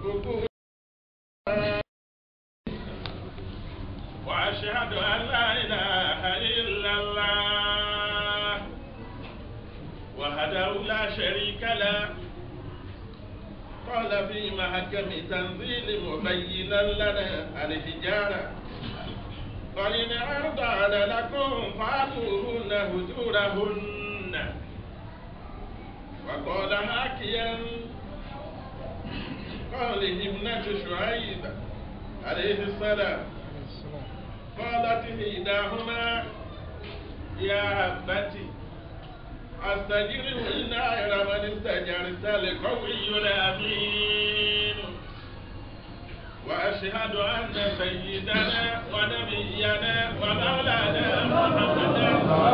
gbogbo وأشهد أن لا إله إلا الله وحده لا شريك له قال في محكم تنزيل مبينا لنا الحجارة فإن أرضعن لكم فآتوهن هجورهن وقال حاكيا قال ابنة شعيب عليه السلام قالت إحداهما يا أبتي أستجر إن غير من استجرت لقوي الأمين وأشهد أن سيدنا ونبينا ومولانا محمدا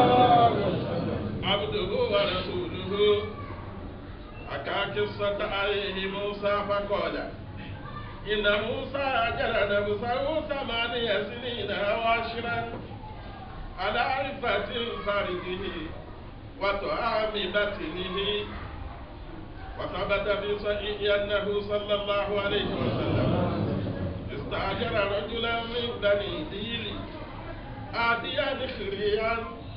عبده ورسوله حكى قصة عليه موسى فقال إن موسى أجل نفسه ثمانية سنين وعشرا على عرفة فرده وطعام بطنه وثبت في صحيح أنه صلى الله عليه وسلم استأجر رجلا من بني ديل آتيا خريا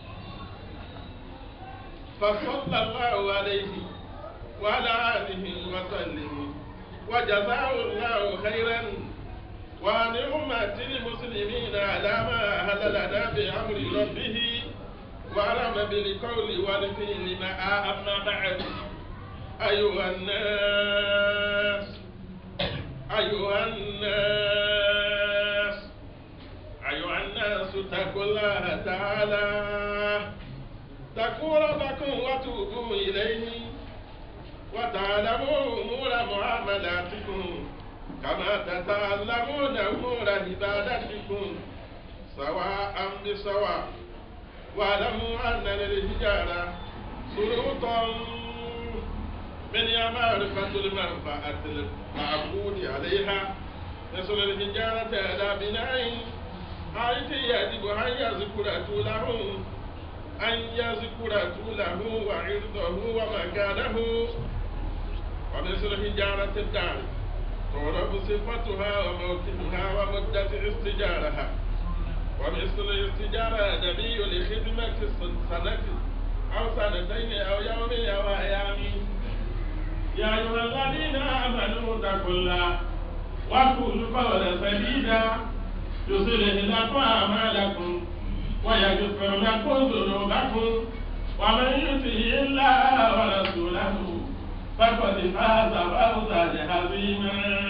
فصلى الله عليه وعلى آله وسلم وجزاه الله خيرا وعن أمة المسلمين على ما أهل لنا بأمر ربه وعلم بالقول والفعل ما أما بعد أيها الناس أيها الناس أيها الناس اتقوا الله تعالى اتقوا ربكم وتوبوا إليه وتعلموا أمور معاملاتكم كما تتعلمون أمور عبادتكم سواء بسواء واعلموا أن للحجارة شروطا من معرفة المنفعة المعقود عليها مثل الحجارة على بناء حيث يجب أن يذكر طوله أن يذكر طوله وعرضه ومكانه ومثل حجارة الدار تعرف صفتها وموقفها ومدة استجارها ومثل الاستجارة نبي لخدمة سنة أو سنتين أو يوم أو أيام يا أيها الذين آمنوا اتقوا الله وقولوا قولا سديدا يصلح لكم أعمالكم ويغفر لكم ذنوبكم ومن يطع الله ورسوله فقد فاز فوزا عظيما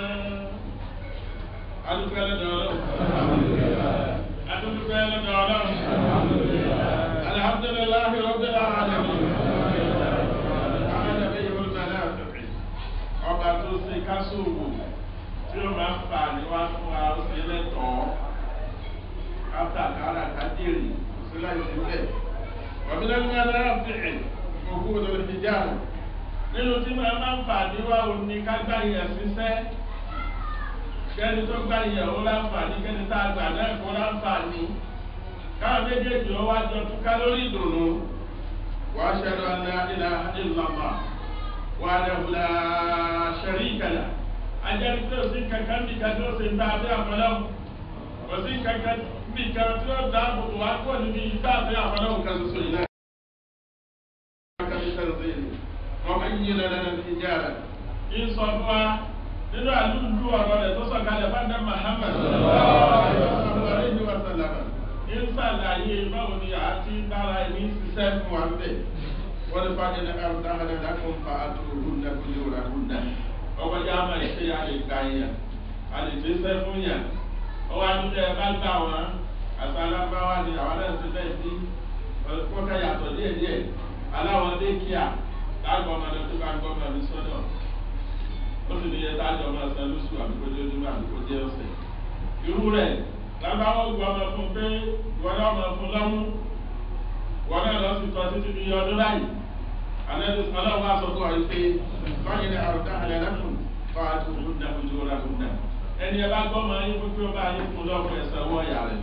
adúpẹ́ lọ́dọ̀ ọlọ́run adúpẹ́ lọ́dọ̀ ọlọ́run alhamdulilayi rabbil alamin amadabi yorùbá náà fẹ̀fẹ̀ ọba tó ṣe kásòwò tí ó máa ń fà níwá fún wa ó ṣe lẹ́tọ̀ọ́ kátàkárà kájèrè kò sí láì sílẹ̀ wàmílẹ́gbẹ́ náà fẹ̀ẹ̀ òkú lórí ìjáàmù nínú tí máa máa ń fà níwá òní kágbá yẹn ṣiṣẹ́ kẹ́ni tó gbá ìyàwó láǹfààní kẹ́ni tá a gbà náà kó láǹfààní káwọn méjèèjì ó wá jọ túká lórí ìdùnnú wà á ṣẹlẹ̀ ọ̀nà ìlà ìlànà wà á dẹ̀wùlà ṣẹ̀rí ìkàlà ajẹ́rìí pé òsín kankan bí kan tí ó ṣe ń bá abẹ́ àfọlọ́wù òsín kankan bí kan tí ó dá àbùkù wá kó níbi ìgbà abẹ́ àfọlọ́wù kan ṣoṣo yìí náà. ọmọ yìí lọ́dọ̀ ní ìjára. ìsọ fún wa nínú àlùlù ọ̀rọ̀ rẹ̀ tó sọ̀kalẹ̀ fún adé Muhammad alayhi wa sallam ń sàlàyé báwo ni a ti dára ẹni ṣiṣẹ́ fún wa bẹ́ẹ̀ wọ́n lè fàdé ní àrùtá àdá dákun fa àtúrò náà kó lè wúra kó dá ọkọ̀ yá máa ṣe a lè ga yẹn a lè fi ṣẹ́ fún yẹn ọwọ́ àdúgbò ẹ bá gbà wọn àti alábáwá ni àwọn náà ti bẹ́ẹ̀ sí kọ́kà yàtọ̀ díẹ̀díẹ̀ aláwọ̀ dé kíá lágbọ̀n ọmọdé tó bá gbọ́ ọmọdé sọ́dọ̀ ó sì ní ẹta àjọ máa san lóṣù àbíkójé onímọ̀ àbíkójé ọ̀sẹ̀. irú rẹ̀ lábáwọ̀ gbọ́ ọmọ fún pé wọ́n náà mọ̀ fún lọ́mú wọ́n náà lọ sí tọ́ títí di ọdún báyìí. àlejò ọlọ́run wá sọ fún wa pé báyìí ní àrùtá àlẹ́ lẹ́kùn fún àtúntò fún dàkú tó rà fún dà. ẹni ẹ bá gbọ́ máa yín fún pé ó bá yín fún lọ́wọ́ ẹ̀sẹ̀ wọ́ ọ̀yà rẹ̀.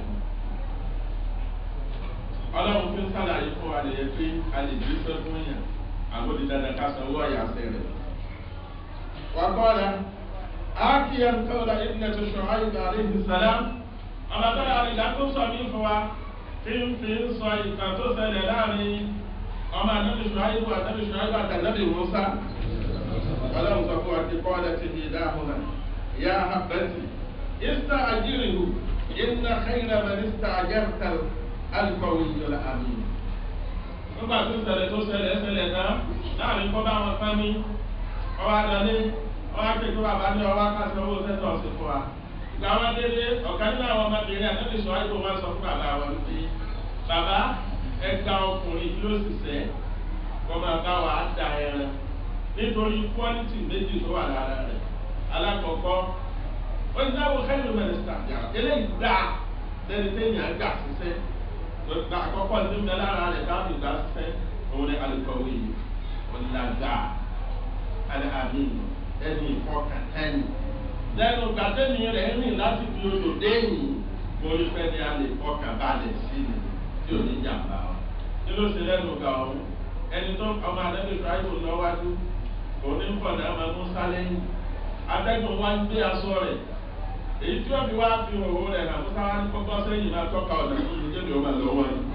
ọlọ́run fi ń sàlàyé fún wa nìyẹn pé a lè gbé sẹ́ fún yàn àgbo di dandan ká sanwó ọ̀yà sẹ́ rẹ̀. وقال آكيا قول ابنة شعيب عليه السلام أما ترى لكم صميم فوا فين فين صاي كاتو سلالاني أما نبي شعيب ونبي شعيب ونبي موسى ولم تقوى قالت إحداهما يا حبتي استأجره إن خير من استأجرت القوي الأمين nígbà tó ṣẹlẹ̀ tó ṣẹlẹ̀ ṣẹlẹ̀ náà láàrin kọ́ bá wọn kán ní ọwọ́ adalé ọwọ́ akéde bàbá ní ọwọ́ akásẹ̀ owó sẹ́tọ̀ ọ̀sẹ̀ fún wa. ìgbà wọn délé ọ̀kan nínú àwọn ọmọbìnrin àtẹ́bí sọ àìkú wọn sọ fún bàbá wọn pé bàbá ẹ̀ka ọkùnrin ló sì sẹ́ kọ́ máa bá wa da ẹran nítorí kwọ́lítì méjì tó wà lára rẹ̀ alákọ̀ọ́kọ́ ó ní sáwọ́ kẹ́lù mẹ́rìndà eléyìí dáa lẹ́ni tẹ́yìn àgbà ṣiṣẹ́ gba àkọ́kọ́ ní bẹ lára rẹ̀ káàbì gba fẹ́ òun ní alùpàwé yìí ọ̀làgà alàmì ẹni ìfọkàntẹ́ni. lẹ́nu gbàtẹ́ni rẹ̀ rìn láti fi odò déyìn mórí fẹ́ ní alẹ́ ìfọkànbalẹ̀ sí ni tí ò ní jàmbá o. kí ló ṣe lẹ́nu ga ọ̀hún ẹni tó ọmọ àdẹ́bí ibrahim lọ́wájú òun ní pọ̀ náà máa mú sálẹ́yìn atẹ́gùn wá ń gbé aṣọ rẹ̀ èyí tí wọ́n fi wá fi òwò rẹ̀ hàn fún sáwá ní kọ́kọ́ sẹ́yìn máa tọ́ka ọ̀nà tó ti jẹ́bi ọmọ lọ́wọ́ ni.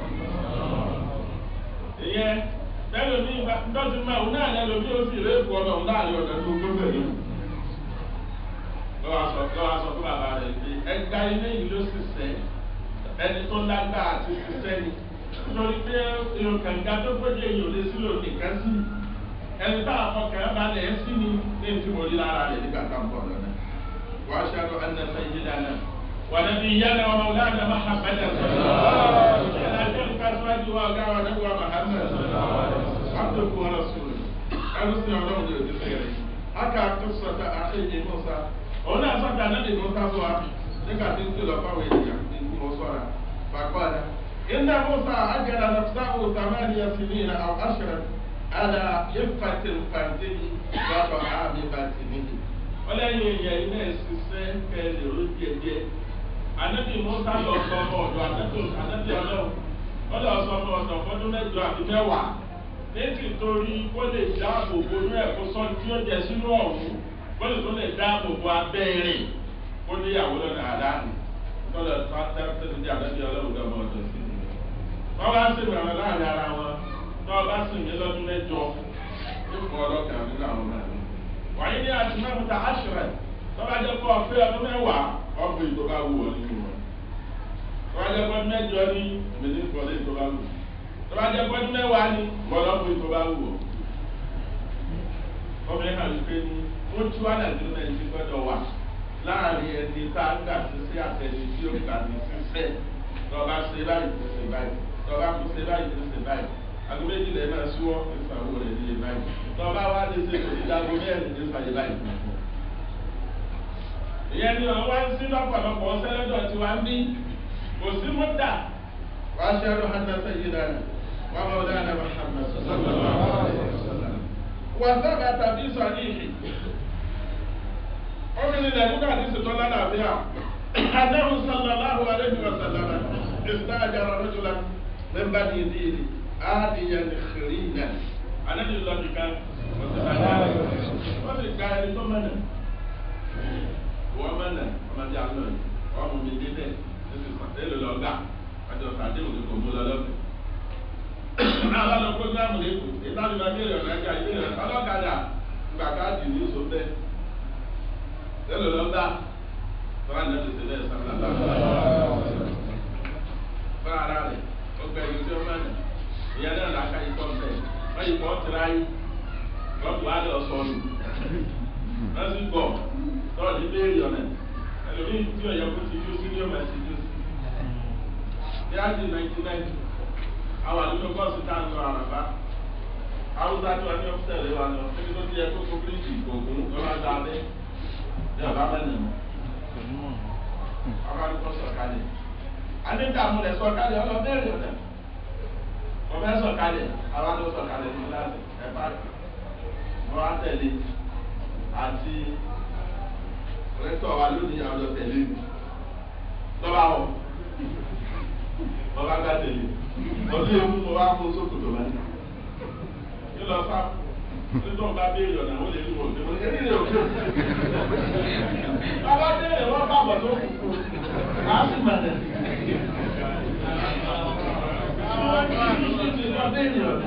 ìyẹn bẹ́ẹ̀ mi dọ́tí máa òun náà lẹ́nu bí ó sì ré èkó ọmọ òun láàrin ọ̀nà tó tó bẹ̀rẹ̀. lọ́wọ́ sọ lọ́wọ́ sọ fún bàbá rẹ̀ pé ẹgbà ilé yìí ló sì sẹ́ ẹni tó lágbá àti ṣiṣẹ́ ni nítorí pé èrò kànga tó gbọ́dọ̀ èyí ò lè sílò nìkan sí ẹni táwọn afọkàn balẹ̀ ẹ́ sí ni ní ìtumọ̀ orí lára rẹ̀ nígbà tá à ń bọ̀ lọ́nà. واشهد ان سيدنا ونبينا ومولانا محمدا على تلك ازواج وقع نبوة محمد عبدك ورسوله ارسل الله بالخير حكى قصة أخيه موسى هنا صدى نبي موسى هو nígbà tí ń kìlọ̀ fáwọn ènìyàn ní kí wọ́n sọ́ra fàkọ́lá iná musa ajara nafsahu tamaniya sinina aw ashra ala ifatil fardini wa ta'ami batinihi ọlẹ́yìn èèyàn iná ìṣiṣẹ́ kẹlẹ̀ ló díẹ̀ díẹ̀ anabi musa lọ sọ ọmọ ọdọ anabi anabi ọlọ́run wọ́n lọ sọ ọmọ ọdọ fọdún mẹ́jọ àti mẹ́wàá létí torí kó lè dáàbò bo inú ẹ̀ kó sọ tí ó jẹ sínú ọ̀hún kó lè tó lè dáàbò bo abẹ́rẹ́ kó níyàwó lọ́nà àdáni tọ́lọ̀ tẹ́lẹ̀ ní anabi ọlọ́run gbọ́mọ ọdọ sí i wọ́n bá ń sèwé àwọn láàrin ara wọn tí wọ́n bá sìn mí lọ́dún mẹ́jọ nípa ọlọ́kàn nínú àwọn ọmọ mi wàyí ní àtúnáwùtà àṣírẹ tọ́ba jẹ́ kó ọ̀fẹ́ ọdún mẹ́wàá ọ̀fẹ́ ìtò bá wù ọ́ nínú wọn tọ́ba jẹ́ kó ọdún mẹ́jọ ní mẹ́lẹ́ ìkọ́lé ìtò bá wù tọ́ba jẹ́ kó ọdún mẹ́wàá ní mọ́lọ́fẹ́ ìtò bá wù ọ́ ọmọ yẹn kàwé pé ní wọ́n tú wá nàìjíríà náà ti gbọ́dọ̀ wà láàrin ẹni tá a gbà sí sí àtẹni tí ó gbà ní sísẹ́ tọ́ba ṣe báyìí ti ṣe báyìí tọ́ba kú ṣe báyìí ti ṣe báyìí àgbo méjì lẹ́ẹ̀ máa ṣíwọ́ ìfàwọ́ rẹ̀ ní báyìí tọ́ba wá lè ṣe kò ní dágbo mẹ́rin ní ìfàyè báyìí. ìyẹn ni wọn wá ń sí lọ́pọ̀lọpọ̀ sẹ́lẹ̀dọ̀ tí wàá ń bí kò sí mọ́tà. wà á ṣe àrò hàtà sẹ́yìn dáná wà á bọ̀ dáná muhammed wà sábà tàbí sọ àdìhì. obìnrin lẹ́nu náà ti ṣètò lálàáfíà. àdáhùn sallallahu alayhi wa sallam ìsìláàjára rọ́jùlá mẹ́mbà ní ìdíyìí àdìyàn xìrìnà. ànábi lọ nìkan wọ́n ti gba ẹni tó mẹ́nà wọ́n mẹ́nà ọmọdé àlọ́ yìí wọ́n mú mi débẹ̀ ẹsẹ̀ sàtẹ́lẹ̀ lọ́gà àti ọ̀sà àdéhùn ní kò mú lọ lọ́fẹ̀ẹ́. náà lọ́nà programu lẹ́kọ̀ọ́ ìtàlù bá bẹ̀rẹ̀ ọ̀nà ẹ̀ka ìbéèrè ọlọ́kadà gbà káàdì ní oṣù bẹ́ẹ̀ tẹ́lẹ̀ lọ́gà tọ́lá ní ẹ̀sẹ̀ tẹ́lẹ̀ sàmìlà fún ara rẹ̀ ó gbẹ ìlú tí ó mẹ́nà ìyẹn náà làákà ikọ̀ bẹ́ẹ̀ wọ́n yìí kọ́ tìráyé lọ́pọ̀ á lọ sọnù lọ́sí gbọ̀ tọ́lọ̀ ní béèrè ọ̀nà ẹlòmíì tí ọ̀yọ́ kó ti dúró sí ní ọmọ ẹ̀sìn dúró sí. ní àti nineteen ninety àwọn àdúgbò bọ́ọ̀sì tá à ń lọ àràbá haúsá tí wọ́n ní ọ́fíìsì rẹ̀ wà lọ níbi tó ti yẹ kó kó bíríìjì ògùn lọ́wọ́ dá abẹ́ ní ọ̀bá mẹ́rin mọ́. àwọn àdúgbò sọ̀kalẹ̀ àdéhùn rẹ̀ sọ̀kalẹ̀ ọlọ́ bẹ́ẹ̀rẹ̀ ọ̀nà wọ́n fẹ́ sọ̀kalẹ̀ àwọn àdúgbò sọ̀kalẹ̀ ní láti ẹ̀ pààkì wọ́n á tẹ̀lé àti rẹ́tọ̀ wa lónìí àwọn ọ̀dọ́ tẹ̀lé mi lọ́ba wọ̀ lọ́ba gbá tẹ̀lé ọdún ewu mo wá fún sókòtò báyìí kí lọ sá nítorí wọn bá béèrè ọ̀nà àwọn lè rí wọn òde wọn èyí lè òkè bàbá délé wọ́n bá bọ̀ tó kù á sì mà nà. àwọn kìí ti lọ délé ọ̀dà.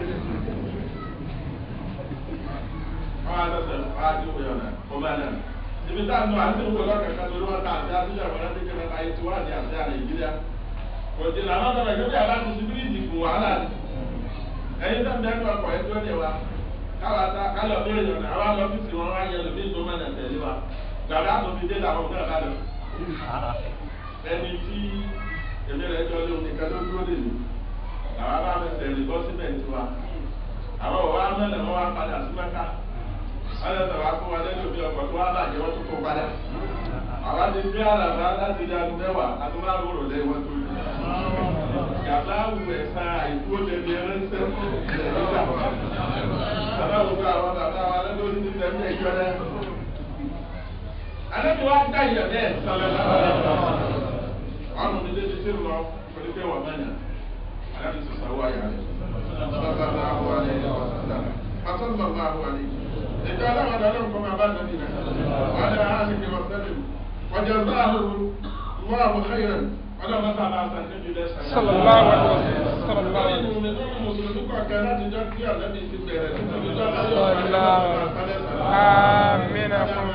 wọ́n á sọ̀tẹ̀ wọ́n á dín wọ́n náà kó bá náà. ibi tá a nù àti ìwé lọ́kàkà tó lọ́wọ́ tá a ti àti ìjọba láti kékeré ayé tí wọ́n á di àti àlè ìgbéra. kò jẹ́ làwọn ọ̀dọ́ rẹ̀ gbé aláàtúntò síbíríìtì kù wàhálà ni. ẹ̀yin tó ń bẹ́ẹ̀ ní ọkọ̀ ẹ̀ tó dé wa káwa ta kálọ̀ bí èèyàn náà àwọn ọ́fíìsì wọn wá yẹ lómi tó mọ̀nà tẹ̀lé wa gbàgbá tó fi dé làwọn náà bá lọ. ẹni tí èmi rẹ̀ jọ lé omi kan ló dúró lè lò làwọn bá mi tẹ̀lé bọ́ síbẹ̀ ní tiwa. àwọn òwò amẹ́lẹ̀ wọn wá padà sí mẹ́ka wọ́n lè sọ̀rọ̀ fún wa lẹ́nu òbí ọkọ̀ tó wá bàjẹ́ wọ́n tó kó padà. àwa ti gbé àlàbà láti di aago mẹ́wàá aago márùn-ún rò lẹ́yìn wọ́n tó lù. Gàbá wù ẹ̀sán àìkú ó lè ní ẹrẹ́sẹ̀ fún ìrẹ̀lẹ́gbà aláwùjọ àwọn bàbá wa lọ́dún ní tẹ̀mí ẹ̀jọ́ rẹ̀. Àlejò wa dá ìyà bẹ́ẹ̀ sọ̀rọ̀ lọ́wọ́. Wọ́n mú mi débi sí lọ pẹ̀lú pé wọ́n mẹ́yà. Àlejò sọ sáwọ́ àyà rẹ̀. Sọ́sọ́ àwọn àlẹ́ yẹn wọ́n sọ́sọ́. Pàtọ́n lọ bá àwọn àlẹ́ yìí. Ìjọ aláwọ̀ dáná nǹkan máa bá nàbí rẹ̀. Wọ́n dá a ní kí wọ́n sẹ́lẹ̀. Wọ́n jẹ́ sáàhùn wọ́n àwọn xeyran. Wọ́n dá bàtà bá sàn níbi lẹ́sàn. Sallallahu alaihi wasallam. Sallallahu alaihi wasallam. Mùsùlùmí mùsùlùmí kọ̀ọ̀kan láti jọ kí àlẹ́bí ti bẹ̀rẹ̀ nítorí jọ́ Amina fún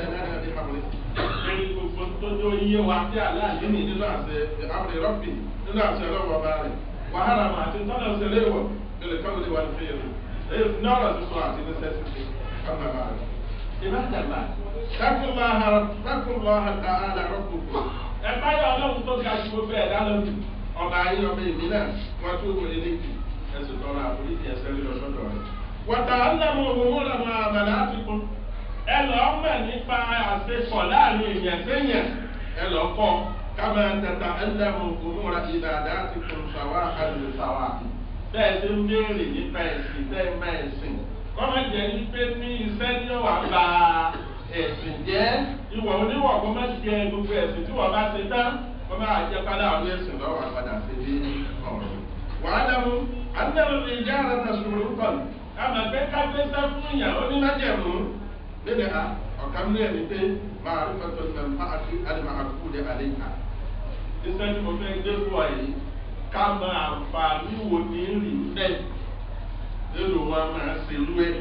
Ẹni gbogbo tó jọ iye wa tí aláàlú ní nínú àṣẹ àmì rọ́bì nínú àṣẹ ọlọ́wọ́ bá rẹ̀. Wàhálà máa ti tọ́lá ṣe léwọ̀ lórí káwọlé wa ní fèrè. Èyí ní ọ̀rọ̀ sísọ àti ní sẹ́sìtì kọ́nà bá rẹ̀. Ìbájàmbá. Dákùnláha ta'ala rọ́bù. Ẹ báyọ̀ ọlọ́run tó ga ju gbogbo ẹ̀dá lọ́dún. Ọba ayé ọmọ èmi náà wọ́n tó wọlé léjì. Ẹ̀sùn tọrọ àforíjì ẹsẹ̀ rí ọ̀ṣọ́dọ̀ rẹ̀. Wọ̀tà ọ̀nàmú òhun lọ́mọ àmàlà àtìkún. Ẹ lọ mọ̀ nípa àṣepọ̀ láàrin èèyàn séèyàn. Ẹ lọ kọ́ kámá tata ẹ̀nàmú òhun ra ìdàdà àtìkún sàwà àdùn sàwà. Bẹ́ẹ̀ ṣe ń béèrè nípa ẹ̀sìn bẹ́ẹ̀ má ẹ̀sìn. Kọ́mọ jẹ́ wípé ní iṣẹ́ ní ọ̀wà gba ẹ̀sìn jẹ́. Ìwọ̀ oníwọ̀ kó má jẹ gbogbo ẹ̀sìn tí wọ́n bá ṣe tán. Kọ́ máa jẹ́ pálá àwọn ẹ̀sìn lọ́wọ́ àpàdà sí ní ọ̀rọ̀. Wàhálà mu, àdínàlù lè jẹ́ àràtà sùúrù kọ̀lù àmà pé kágbésẹ́ fún ìyàwó ní májẹ̀mú níbi à ọ̀kan ní ẹni pé máa rí fẹ́tọ̀ ní ẹ̀fọ́ àti àdìmọ̀ àkókò ní alẹ́ ìka. iṣẹ́ tí mo fẹ́ gbé fún ọ yìí ká mọ àǹfààní wo ní rì bẹ́ẹ̀ nínú wọn máa ṣe lú ẹ̀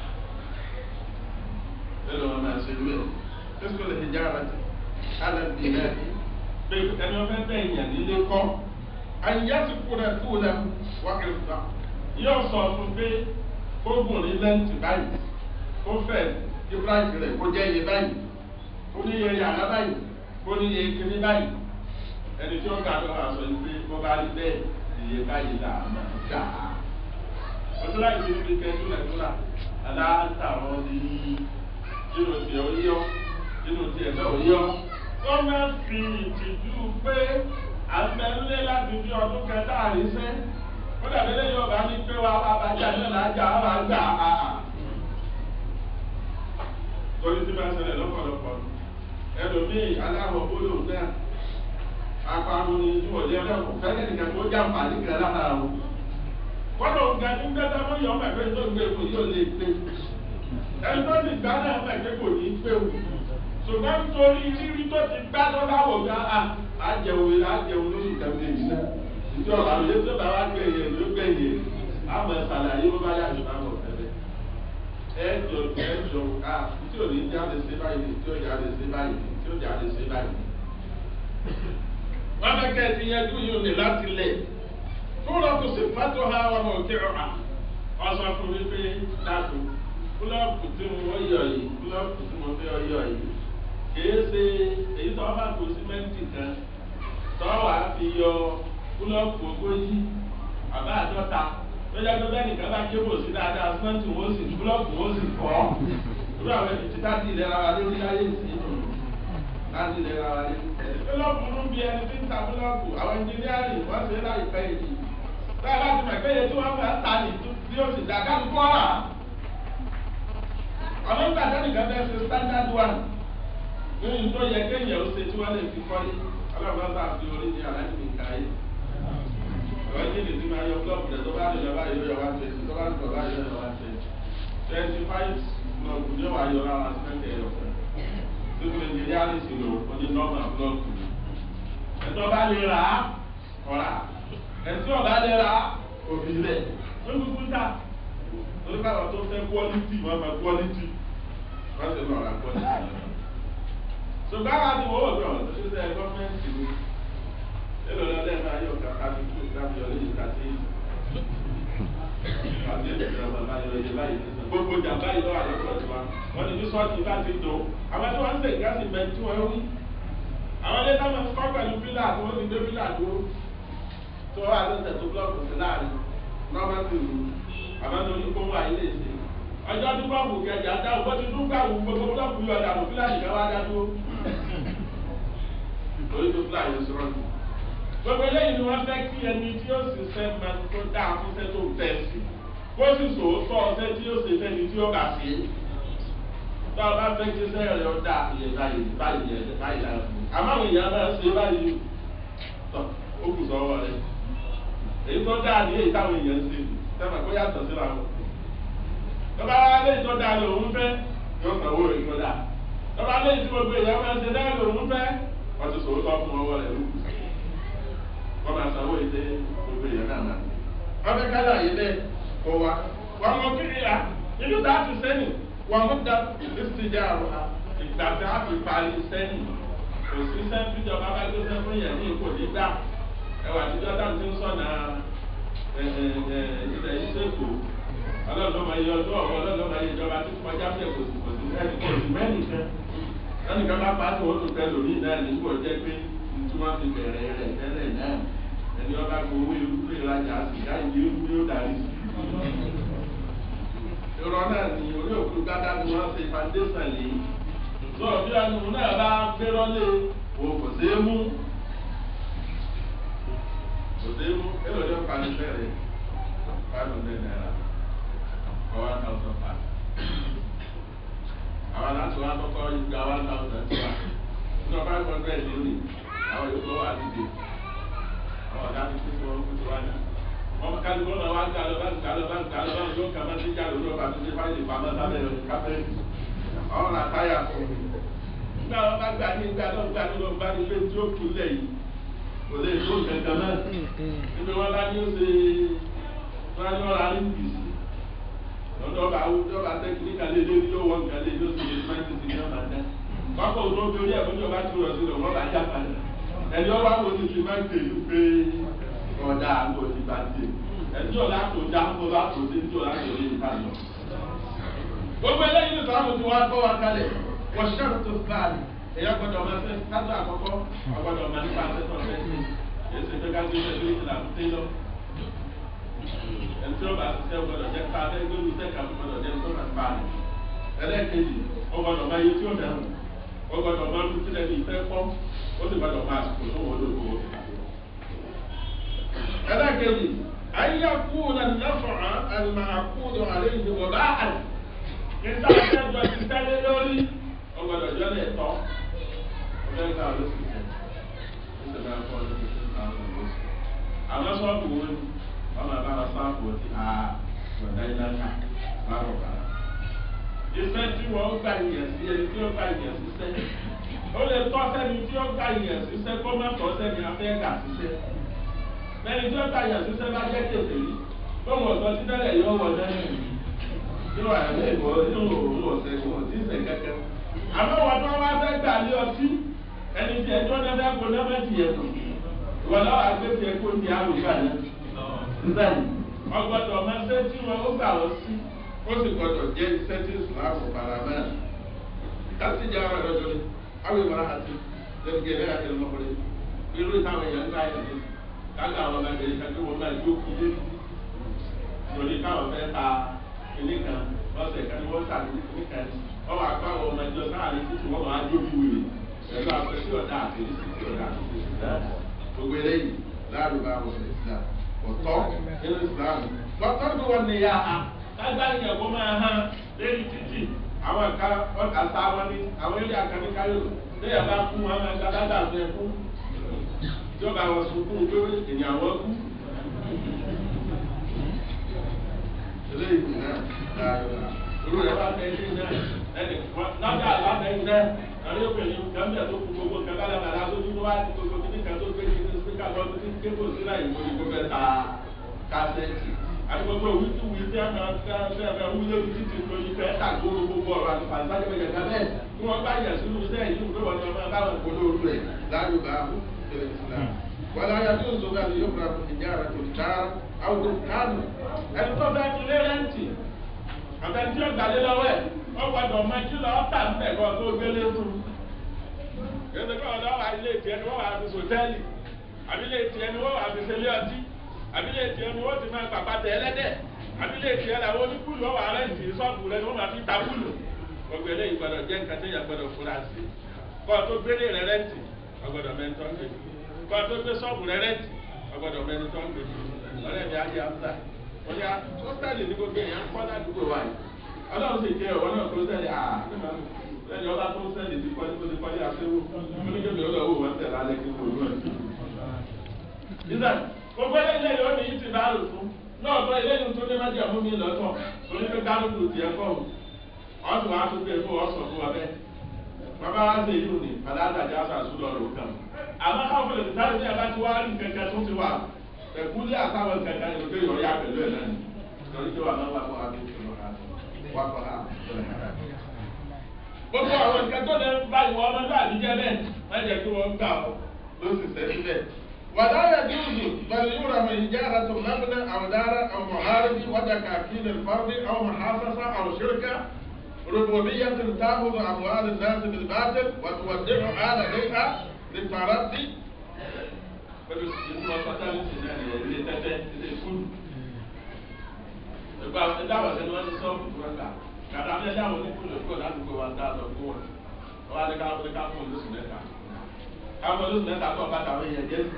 nínú wọn máa ṣe lú ẹ̀ fíṣkò lè fi jára ti alẹ́ bí náà pé ẹni wọn fẹ́ bẹ́ẹ̀ yàn nílé kọ́ àyíyá ti kúrẹ́ kúrẹ́ wá ẹ̀fọ́ yóò sọ fún pé kógùn ní lẹ́ǹtì báyìí kó fẹ́ kí fúláìsì rẹ̀ kó jẹ́ iye báyìí kó ní iye yàrá báyìí kó ní iye kiri báyìí ẹni tí ó ga ló máa sọ yìí pé bó bá rí bẹ́ẹ̀ iye báyìí là máa gbà á. oṣù láì fi fi kẹ́ túlẹ̀ túlà aláǹtàwọn ní inú tiẹ̀ ó yọ inú tiẹ̀ náà ó yọ. ó máa fi ìtìjú pé àgbẹ̀ńlé láti fi ọdún kẹta àrísẹ́ ó dàbí lẹ́yìn ọba ní pé wá wá bá jà náà lájà á máa gbà á. torí tí máa ń ṣẹlẹ̀ lọ́pọ̀lọpọ̀ ẹlòmíì aláwọ̀ bólú náà apárun ni tí wọ́n lé ọlọ́pọ̀ fẹ́lẹ́ nìkan tó jàǹfà nígbà lára o. kọ́nà òǹkà ní gbẹ́dá mọ́ yọ ọmọ ẹ̀fẹ́ tó ń gbé kò yóò lè pé ẹni tó ti gbá náà ọmọ ẹ̀fẹ́ kò ní pé o. ṣùgbọ́n nítorí rírí tó ti gbá tó bá wò ká àjẹun àjẹun lóṣù kẹfẹ́ yìí náà ìjọ àwọn yẹn tó bá wá gbé yẹn ló gbé yẹn àmọ ṣàlàyé bó bá yà jù báwọn tẹ́lẹ̀ ẹjọ ẹjọ ká tí ò ní jáde sí báyìí tí ó jáde sí báyìí tí ó jáde sí báyìí. wọ́n fẹ́ kẹ́ ẹ ti yẹn dún yìí ní láti lẹ̀ fúnra tó sì fátó ha wọn mọ̀ kí ọ̀hà ọ̀sán fún mi pé dáàbò kúlọ̀kù tí mo yọ yìí kúlọ̀kù tí mo fẹ́ yọ yìí kìí ṣe èyí tó bá kó símẹ́ǹtì kan tó wàá fi yọ kúlọ̀kù ogójì àbá àdọ́ta lọ́jà tó bẹ́ẹ̀ nìkan bá kébò sí dáadáa símẹ́ǹtì wọ́n sì kúlọ̀kù wọ́n sì kọ́ irú àwọn ẹni tí táàtì ìlera wa lé ní láyé sí táàtì ìlera wa lé. kúlọ̀kù ló ń bi ẹni tí ń ta kúlọ̀kù àwọn ẹnjìníárì wọ́n ṣe láìpẹ́ yìí báyìí láti mọ̀ pé iye tí wọ́n fẹ́ ta ní tí ó sì dá kálukú ọ̀rà ọ̀nà ìgbà tẹ́nìkan fẹ́ ṣe standard one nínú tó yẹ kéèyàn ó ṣe tí wọ́n lè fi kọ́lé ọlọ́run bá fi orí ní aláìní nǹkan ayé ọ̀rọ̀ yìí lè ti máa yọ blọọkù rẹ̀ tó bá lè lọ́wọ́ ayọ̀ yọ wá twenty tó bá lè lọ́wọ́ ayọ̀ yọ wá twenty twenty five blọọkù ní wàá yọ ara sẹ́ńtẹ̀ ẹ̀yọ̀ fẹ́ tí síbi nàìjíríà ní ìsìlò oní nọ́ọ̀mà blọọkù ẹ̀tọ́ bá lè rà á ọ̀rà ẹ̀tí ọ̀bá lè rà á òbí rẹ̀ ó ń kúkú ta torí káwọn tó fẹ́ quality wọn máa quality wọ́n sì lọ́ọ́ ra quality. ṣùgbọ́n àwọn àti wọ́n wọ̀ bí ọ̀rọ̀ tó ṣe sẹ́ gọ́ọ̀mẹ̀ntì ni èlò lọ́dẹ̀ máa yọ kàkà bí kú káfí ọ̀lẹ́ yìí kàtí kàtí ìjọba máa yọ iye báyìí gbogbo ìjà báyìí lọ́wọ́ àlọ́kọ̀ tiwa wọ́n ní bí sọ́ọ̀tì bá ti dùn àwọn tí wọ́n ń sèǹkà sí bẹ́ẹ̀ tí wọ́n rí àwọn ilé táwọn ń kọ́ pẹ̀lú pílà tí wọ́n ti gbé pílà dúró tí wọ́n wà lóṣẹ̀ tó búlọ́ọ̀kù sí láàrin nọ́ọ̀mẹ́tì rú àmọ́ ní oníkóhùn àyílé ìsìn ọjọ́ tí bọ́ọ̀bù kẹjà dá owó tí tún gbà wù gbogbo búlọ́ọ̀kù yọ ọ̀dà pílà nìkan wá dá dúró torí tó pílà yóò sọ̀rọ̀ nù gbogbo eléyìí ni wọ́n fẹ́ kí ẹni tí ó sì sẹ́ máa tó dáa fún sẹ́ tó tẹ̀ sí kó sì sòótọ́ ọsẹ́ tí ó sì fẹ́ ni tí ó bà sí tó o bá fẹ́ kí sẹ́ rẹ̀ ó dáa iye báyìí báyìí ẹ̀ báyìí lára fún un àmọ́ àwọn èèyàn máa ṣe báyìí tọ́ ó kù sọ́wọ́ rẹ̀ èyí tó dáa ní èyí táwọn èèyàn ń ṣe sẹ́fà kó yàtọ̀ síra wọn tó bá wá léyìí tó dáa lòun fẹ́ yóò sanwó èyí tó dáa tó bá léyìí tí gbogbo èèyàn máa ń ṣe dáa lòun fẹ́ wọ́n ti sòótọ́ fún ọwọ́ rẹ̀ lókùn wọ́n máa sanwó ìdè gbogbo èèyàn náà náà. wọ́n fẹ́ ká láàyè bẹ́ẹ̀ kó wa. wọ́n mọ kiri ya nínú tá a ti sẹ́yìn wọ́n mú da ìsìnjà àrùn ha ìgbà tí a fi parí sẹ́yìn kò sí sẹ́yìn tí ìjọba bá gbé sẹ́yìn fún yẹn ní ipò nígbà ẹwà àtijọ́ tá a ti ń sọ̀nà ilẹ̀ yìí sẹ́kù ọlọ́run máa yẹ ọdún ọ̀wọ́ ọlọ́run máa yẹ ìjọba tó kọjá bẹ́ẹ̀ kò sì kò sí ẹnì kò sí mẹ́nìkan lẹ́nìkan bá pàṣẹ wọn tó tẹ lórí náà nígbà jẹ́ pé tí wọ́n ti bẹ̀rẹ̀ rẹ̀ tẹ́lẹ̀ náà ẹni ọba gbowó irúgbó ìrajà sìgá ìdí irúgbó yóò darí sí. ìrọ̀ náà ni orí òkú gádá ni wọ́n ṣe foundation lé. sọ bí ẹnu náà bá gbérọ́ lé o kò sí mú. kò sí mú èrò ní ọ̀pá ní bẹ̀rẹ̀ five hundred naira for one thousand five. àwọn aláṣọ wa kọ́kọ́ gba one thousand tiwa nínú five hundred lónìí àwọn yòókù wà dìde àwọn ọ̀dà ti kú fún ọkùnrin tó wà ní. wọ́n ká ló náà wá ń galọ bá ń galọ bá ń galọ bá ń yóò kà máa ti já lórí ọba tó ṣe fáìlì pamọ́ sábẹ́ lọ kápẹ́ẹ̀tì. àwọn ọ̀nà táyà fún mi. nígbà wọn bá gbà ní ìgbà náà gbà ní lọ́ọ́ bá ní pé tí ó kú lẹ̀ yìí kò lè tó kankan náà. níbi wọn bá ní ó ṣe wọn ní ọ̀rọ̀ àrí bìsí. lọ́dọ̀ ọba ọba tẹkiníkà lé lórí yóò wọ nǹkan lé yóò sì lè fẹ́ẹ́ ti ti ní ọ̀nà náà. pápá òun ló ń torí ẹ̀fọ́ ìjọba tí ó rọ̀ sí lọ wọ́n bá já padà ẹni ọba wo ni ti máa ń tèlú pé ọ̀dà àgbo ti bá dé ẹni ọ̀la tó dá kó bá tó dé tí ọ̀la tó lé níta lọ. gbogbo eléyìí ní sọ́wọ́n ti wá kọ́ wa kalẹ̀ wọ́n ṣẹ́rù tó fúláàlì èyí ọgbọ́dọ̀ máa fẹ́ kájọ àkọ́kọ́ ọgbọ́dọ̀ máa nípa àtẹ́tọ̀ fẹ́ sí èsì pé ká gbé pẹ̀lú ìlà tó lọ. ẹni tí ó bá ṣiṣẹ́ gbọ́dọ̀ jẹ́ ká fẹ́ gbé olùsẹ́ ká gbọ́dọ̀ jẹ́ tó máa pa rẹ̀. ẹlẹ́ẹ̀kejì ọgbọ́dọ̀ máa yẹ tí ó dẹrùn ọgbọ́dọ̀ máa ń fi sílẹ̀ ní ìfẹ́ pọ́ ó sì gbọdọ̀ máa sùkò tó wọ́n lóko. ẹlẹ́kẹ̀lì ayé kú na nẹ́fọ̀ọ́ ẹ̀lmà àkúdọ̀ àlẹ́ ìdè wọ̀ bá àlẹ́. nígbà tí ẹjọ́ ti tẹ́lẹ̀ lórí ọgbọ̀dọ̀ jọ lè tọ́. ọjọ́ ìgbà ló sì sẹ́ ó sì máa fọ́ lórí tó ń ta ọ̀rọ̀ ló sì. àwọn sọ́ọ̀bù wo ni wọ́n máa bá wọn sáàpù ọtí a gbọ̀dá ilá ká lárọ̀ kára. iṣẹ́ tí wọ́n gbà yẹn sí ẹni tí ó gbà yẹn sí sẹ́yìn ó lè tọ́ sẹ́ni tí ó gba ìyẹn síṣẹ́ kó má tọ́ sẹ́ni afẹ́ gà síṣẹ́ sẹ́ni tí ó gba ìyẹn síṣẹ́ bá jẹ́ kéde yìí tó wọ̀ tọ́ sí tẹ́lẹ̀ yóò wọ̀ lẹ́yìn yóò wà ní ìwọ yóò òun ọ̀sẹ̀ kò wọ́n ti sẹ̀ kẹ́kẹ́. àmọ́ wọn tó wá fẹ́ gbà lé ọtí ẹni tí ẹjọ́ náà fẹ́ kó náà fẹ́ tiẹ̀ nù ìwọ náà wà gbé tiẹ̀ kó di àrùbá náà. bẹ́ẹ̀ni ọgbọ́dọ̀ máa ṣe tí wọn ó gbà wọ́n sí ó sì gbọ́dọ̀ jẹ́ iṣẹ́ tí ìsìlámù bàrà náà kásìjà ọ̀rọ̀ lọ́jọ́ ni awo ìwà àti lẹ́gbẹ̀ẹ́ ẹ̀rẹ́ àti ọmọkùnrin irú ìtàwọn èèyàn ń gbà yẹn ní kága àwọn ọmọ ẹgbẹ̀rún kan tí wọ́n máa jó kú lé lórí káwọn fẹ́ ta ilé kan lọ́sẹ̀ kan ní wọ́n tà ní ilé kan wọ́n wá kó àwọn ọmọ ẹjọ́ sáàrin títí wọ́n máa jó bí wèrè pẹ̀lú àpẹẹsí ọ̀dà àti ìrísí ọ̀dà àti ìrísí gbogbo eléyìí láàrú bá wọn ní islam ọ̀tọ́ nínú islam lọ́tọ́ tó wọn ní ya ha lágbàá ìyẹ̀wò máa hàn lẹ́yìn títì àwọn ẹ̀ka ọ̀tà sá wọn ní àwọn ilé àkànní káyọ̀ lẹ́yìn bá kú wọn máa gba dáadáa fẹ́ kú ìjọba àwọn sunkún pé ènìyàn wọn kú. eléyìí náà dáadọ́ la olú rẹ̀ bá fẹ́ ṣe náà ẹnì lábẹ́ àlábẹ́yìn náà àwọn yóò pèlè gàmbẹ̀ tó kú gbogbo kan kálábàlá tó dúró wá ní gbogbo kíní kan tó gbé kíní síkà lọ sí kébù sílá ìwé ní gbogbo ẹ̀ta kásẹ̀tì àti gbogbo òwú tí wù sí àmà fẹ́ẹ́ wú lórí títì lórí fẹ́ẹ́ tàgbóró gbogbo ọ̀rọ̀ àti pàṣípàṣẹ bẹ̀rẹ̀ kan bẹ́ẹ̀ tí wọ́n bá yẹ̀ sínú iṣẹ́ yìí wọ́n wọ́n ní ọmọ báwọn ìpolówó rẹ̀ láyò bá fẹ́rẹ̀ sílá. ولا يجوز أن يقرأ حجارة الدار أو دكان ẹni tó bẹ́ẹ̀ fi lé rẹ́ǹtì àtẹni tí ó gbàlé lọ́wọ́ ẹ̀ ó gbọ́dọ̀ mọ kí lọ́ọ́ tà ń bẹ̀ kọ́ tó gbélé fún un. èdè kọ́ ọ̀dọ́ wa ilé tiẹ̀ ni wọ́n wà fi sòtẹ́ẹ̀lì àbí ilé tiẹ̀ ni wọ́n wà fi sẹ́lẹ̀ ọtí àbí ilé tiẹ̀ ni wọ́n ti máa pàpà tẹ̀ ẹlẹ́dẹ̀ àbí ilé tiẹ̀ làwọn oníkùlù ọ̀wà rẹ́ǹtì sọ́ọ̀bù rẹ̀ ni wọ́n máa fi ta kùlù. gbogbo eléyìí gbọ́dọ̀ jẹ́ nǹkan tó yẹ gbọ́dọ̀ fura sí kọ́ tó gbélé rẹ̀ rẹ́ǹtì ọgbọ́dọ̀ mẹ́ntọ́ ń gbé kọ́ tó gbé sọ́ọ̀bù rẹ̀ rẹ́ǹtì ọgbọ́dọ̀ mẹ́ntọ́ ń gbé ọ̀rẹ́ mi ajé amúta wọ́n yá kọ́sítẹ́ẹ̀lì ní gbogbo èèyàn kọ́ ládùúgbò wa yìí ọlọ́run sì jẹ́ ọ̀wọ́ náà kọ́sítẹ́ẹ̀lì à lẹ́yìn ọba kọ́sítẹ́ẹ̀lì ti kọ́lé kọ́lé kọ́lé àṣẹwó oníkébì ọlọ́wọ́ wọn tẹ̀ lálẹ́ kí wọ́n lọ́ọ̀ nígbà gbogbo eléyìí ó ní yìí ti bá lò fún náà tó eléyìí tó ní májè mú mi lọ́tọ̀ torí pé kálukú tiẹ̀ kọ́ ò ọ̀tún wa tó gbé fún ọ̀sán fún wa bẹ́ẹ̀ bàbá wa ṣe yìí ní aláàdájá sàṣù lọ́rọ̀ kan àmọ́ káfíńtì tí sáré ní abá ti wá rí kẹ̀kẹ́ tó ti wà ẹ̀kúlé àtàwọn kẹ̀kẹ́ ní ojú ìyọ̀rí àpẹ̀lú ẹ̀ náà torí pé wà náà wà fún adé ìṣòro wà fún ha gbogbo àwọn nǹkan tó lè bá ìwọ ọmọdé àdíjẹ bẹ́ẹ̀ má jẹ́ kí wọ́n gbà ọ́ ló sì sẹ́yìn bẹ́ẹ̀. ولا يجوز بل يرم إجارة مبنى أو دار أو معارض وتكاكين الفرد أو محافظة أو شركة ربوبية تأخذ أموال الناس بالباطل وتودعها لديها للتردي Ìgbà ìdáwọ̀ sẹ́ni wọ́n ti sọ fún ìgbà kàtà ní ẹjọ́ àwọn oníkùnlé kúrò ládùúgbò wa dá lọ fún wọn. Wọ́n á ní ká fún ká fún olóṣù mẹ́ta. Ká fún olóṣù mẹ́ta tó ọ̀bá tàwọn èèyàn jẹ́.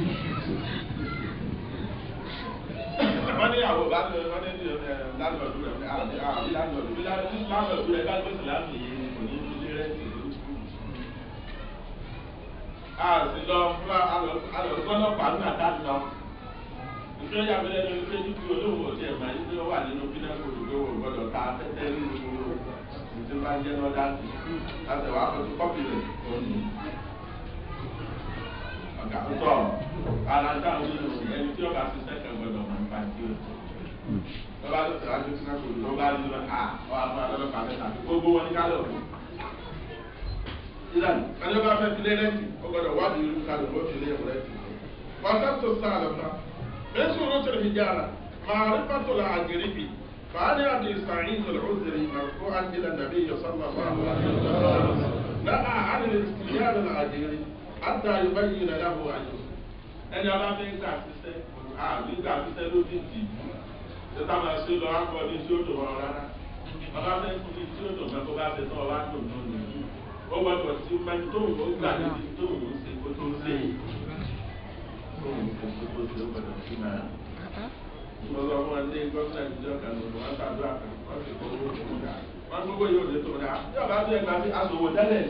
Wọ́n ní àwọn bá lọ wọ́n ní lálọ́ọ̀dù rẹ̀ àbí lálọ́ọ̀dù bí lálọ́ọ̀dù rẹ̀ bá gbèsè láti yé kò ní ilé rẹ̀ sí a sì lọ fún alọ̀gbọ́nọ̀pàá ní àtàlù lọ. ìṣe yàgbẹ́lẹ́ ní oṣù tí olóhùn òtí ẹ̀ máa ń gbé wà nínú pínẹ́kùlù pé wọ́n gbọ́dọ̀ ta tẹ́tẹ́ nínú ìṣe bá ń jẹ́ lọ́dá sí i láti wàá fọ́tún kọ́pì rẹ̀ òní. ọ̀gá tó tọ̀ aláǹtà ń lò ẹni tí ọba ti sẹ́kẹ̀ gbọ́dọ̀ máa ń pa sí o. lọ́ba tó tẹ̀lé àjọ pínẹ́kùlù ló bá ní lọ à ọ́ àfọ́ àlọ́lọ́pàá mẹ́ta gbogbo wọn ní kálọ̀ ìlànà ẹni bá fẹ́ filé rẹ́ǹtì ó gbọ́dọ̀ wádìí irú kalẹ̀ ó filé rẹ́ǹtì. wàtàtò sáàlùfà mẹ́sùn ló tẹ̀lé hijara máa rí pàtó la àgẹ̀rẹ́bì fàánì àti ìsàáyìn tẹ̀lé ó tẹ̀lé ìmọ̀kó àdìlà nàbí yọ̀sánmà fáwọn náà àánì ìyára la àgẹ̀rẹ́ àtà yorùbá yìí nà yàgò àjò. ẹni ọba fẹ́ gbà sísẹ́ àbí gbà sísẹ́ ló ti dì í tẹ́tà máa ṣe lọ akọ ní tí ó dùn ọ́ rárá ọba fẹ́ fún mi tí ó dùn mẹ́kọ́ bá fẹ́ tán ọba dùn náà nìyí ó gbọdọ̀ tí máa tó ń gbà níbi tó ń ṣe kó tó ń ṣe tó ń ṣe kó tó ṣe ó gbọdọ̀ sí máa. mo sọ fún ẹ ní gómìnà ìjọ kan ní wọn ṣàdúrà kan wọn sì kó owó tó ń dà wọn gbogbo yóò lè tó dà bí ọba tó ẹgbàá sí aṣòwò tẹ́lẹ̀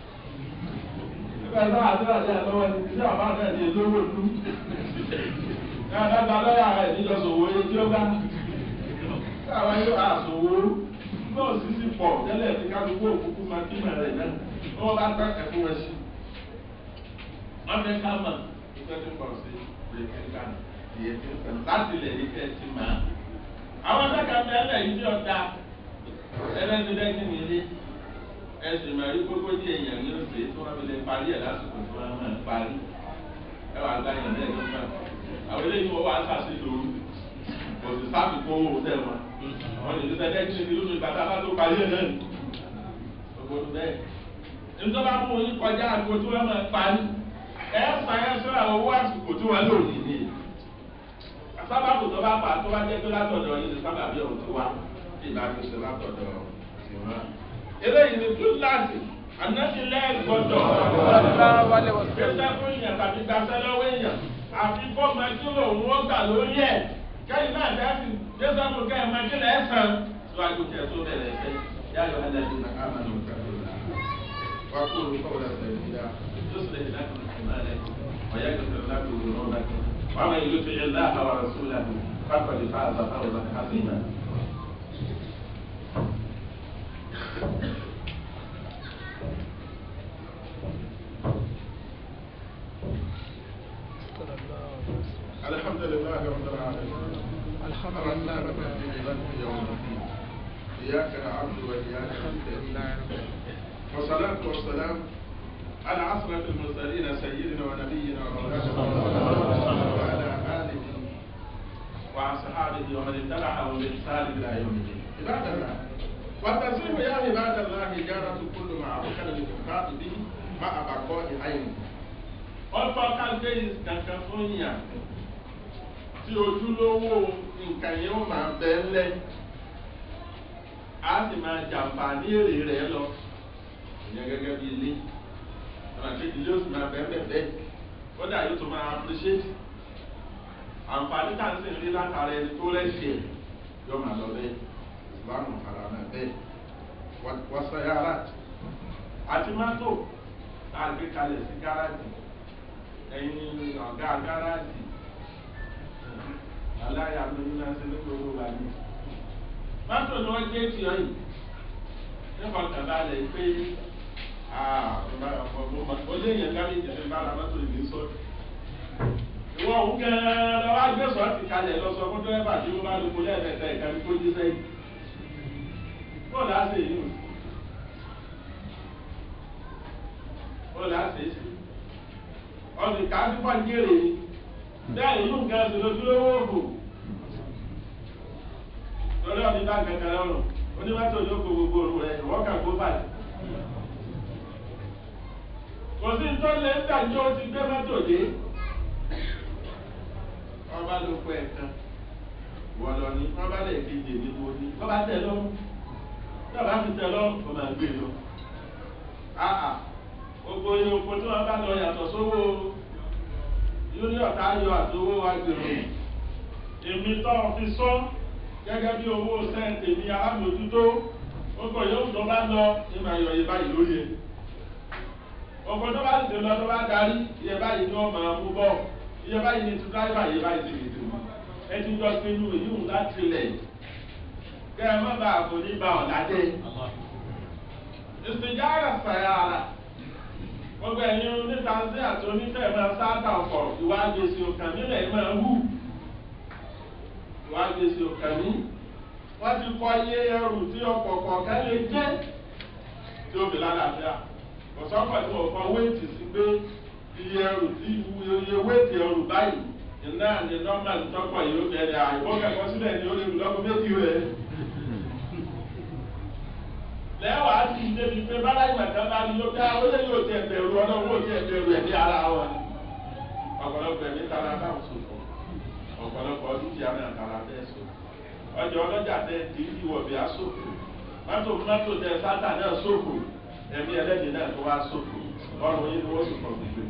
nígbà tó àdúrà sí àtọwọ́ ní tí ọba náà ní lówó ìlú ní adágbà lọ́yà rẹ̀ níjọsòwò yẹn tí ó bá káwa yóò àṣòwò náà sì sì pọ̀ tẹ́lẹ̀ tí kálukú òkúkú máa kí màá rẹ̀ náà wọ́n bá tán ẹ̀fún wọn sí. wọ́n fẹ́ ká mọ̀ ìfẹ́ tó pọ̀ sí ìrètí ká ìyẹn tó pẹ̀ láti lè rí kẹ́ ti máa. àwọn akẹ́kọ̀ọ́ mẹ́lẹ̀ yìí tí ọ̀dà ẹlẹ́ni lẹ́kìn ní ilé ẹ̀sìn máa rí gbogbo ní èèyàn ní oṣù tí wọ́n fi lè parí ẹ̀ lásìkò tí wọ́n máa parí. ẹ wà gbá yẹn lẹ́yìn náà àwọn eléyìí wọ́n wá sàṣì lóru kò sì sábì kó owó tẹ̀ wọn. àwọn ènìyàn lẹ́kìn ní lóṣù ìgbà tá a bá tó parí ẹ̀ náà gbogbo bẹ́ẹ̀ nítorí àwọn oyin kọjá àgbo tí wọ́n máa parí ẹ sàn ẹ sọ àwọn owó àsìkò tí wọ́n lò nìyí sábàbù tó bá pa tó bá jẹ́ pé látọ̀dọ̀ yìí ni sábàbí ọ̀hún ti wá tí ìbá fi ṣe látọ̀dọ̀ sí wọn. eléyìí ni túláàsì ànáṣilẹ̀ gbọ́dọ̀ gbèsè fún èèyàn tàbí gbàṣẹ lọ́wọ́ èèyàn àfi kó máa kí lòun ó gbà lórí ẹ̀ kẹ́yìn náà dẹ́sì gbèsè fún kẹ́yìn máa kí lẹ́ẹ̀ sàn síwájú kẹ́ tó bẹ̀rẹ̀ fẹ́ yáyọ ẹlẹ́dínlẹ́ àmàlù kẹ́kọ̀ọ́ وأقول قولا سديدا يصلح لكم أعمالكم ويغفر لكم ذنوبكم ومن يطع الله ورسوله فقد فاز فوزا عظيما لله رب العالمين الحمد الرحمن لله رب الرحيم مالك يوم الدين إياك نعبد وإياك نستعين والصلاة والسلام على عصرة المرسلين سيدنا ونبينا ومولانا محمد وعلى آله وأصحابه ومن اتبعهم بإحسان إلى يوم الدين عباد الله والتسليم يا عباد الله إجارة كل معروف للإنفاق به مع بقاء عينه ọtọ kágbé kankan fún yàn tí ojúlówó nǹkan yẹn ó máa bẹ ńlẹ á sì máa jàǹfà ní èrè rẹ lọ ìyẹn gẹgẹ bí ilé ọ̀nà tí ilé ó sì máa bẹ bẹ bẹ kódà yóò tún máa appreciate àǹfààní tá à ń sìn rí látara ẹni tó rẹ́sì ẹ̀ yóò máa lọ bẹ́ẹ̀ ìsìlámù ara náà bẹ́ẹ̀ wọ́n sọ yàrá àti mọ́tò tá a gbé kalẹ̀ sí gáràjì ẹyin ọ̀gá gáràjì aláya ló ní láti ní gbogbo wa ní. mọ́tò ni wọ́n gbé tì ọ́ yìí nípa kàbálẹ̀ pé ó lé yẹn kárí ìjẹ̀lẹ̀ bára mọ́tò ìlú sọ. ìwọ òun gẹ́gẹ́ lọ́wọ́ agbésọ̀ ti kalẹ̀ lọ sọ fún dẹ́rẹ́bà tí ó bá lóko lẹ́ẹ̀mẹ́ta ìkànnì kó jí sẹ́yìn. bọ́ọ̀lù á sì yìí bọ́ọ̀lù á sì yìí ọdún káàdì pàjẹ́rè ni bẹ́ẹ̀ yóò ga ẹsẹ̀ lójúlówó òògùn lórí ọdún bá kankan lọ́rùn onímọ̀tò ló kó gbogbo òru rẹ̀ wọ́n kà kó báyìí. kò sí tó lé ń tàjọ́ ti gbé mọ́tò dé wọ́n bá ló pẹ́ kan wọ́n lọ ní wọ́n bá lè kejì ní wo ní wọ́n bá tẹ̀ lọ́rùn wọ́n bá fi tẹ̀ lọ́rùn kó máa gbé lọ gbogbo iye oko tí wọn bá lọ yàtọ̀ sówó union tá a yọ àtowó wa gbèrò èmi tó fi sọ gẹ́gẹ́ bí owó sẹ́ǹtì ní alámòjútó gbogbo yóò tó bá lọ ní màá yọ iye báyìí lórí ẹ̀ gbogbo tó bá tètè lọ tó bá darí iye báyìí ni wọ́n máa mú bọ́ iye báyìí ni tíráìbà iye báyìí ti lè tó ẹ ti jọ pinnu èyí ń láti lẹ̀ kẹ́ ẹ má bàa kò ní ba ọ̀la dé ìsìnjára sàyàrà gbogbo ẹ̀yin onítanzí àti onífẹ̀ máa sáàtà ọkọ̀ ìwádìí èsì òkàn nílẹ̀ máa wù ìwádìí èsì òkàn ní wọ́n ti kọ́ iye ẹrù tí ọkọ̀ kọ̀ọ̀kan lè jẹ́ tí ó fi lálàáfíà kò sọ́kọ̀ tí wọ́n kọ́ wéètì sí pé iye ẹrù tí iye wéètì ẹrù báyìí iná ní nọ́mbà tọ́kọ̀ yìí ó bẹ̀rẹ̀ àìbọ́ kẹ́kọ̀ọ́ sílẹ̀ ní ó lè lọ́kọ̀ méjì rẹ̀ lẹ́wà á ti débi pé bára ìgbàkan bá ní lókè àwọn olè yóò tẹ ẹgbẹ̀rún ọlọ́wọ́ tẹ ẹgbẹ̀rún ẹ̀mí ara wọn. ọ̀pọ̀lọpọ̀ ẹ̀mí tara bá ń sòfò ọ̀pọ̀lọpọ̀ dúkìá náà tara bẹ́ẹ̀ sọ. ọjọ́ ọlọ́jà tẹ kì í wọ̀ bí a sòfò mọ́tò mọ́tò tẹ sátà náà sòfò ẹ̀mí ẹlẹ́dìí náà tó wá sòfò ọrùn yìí ni wọ́n sì kọ̀ gbígbé.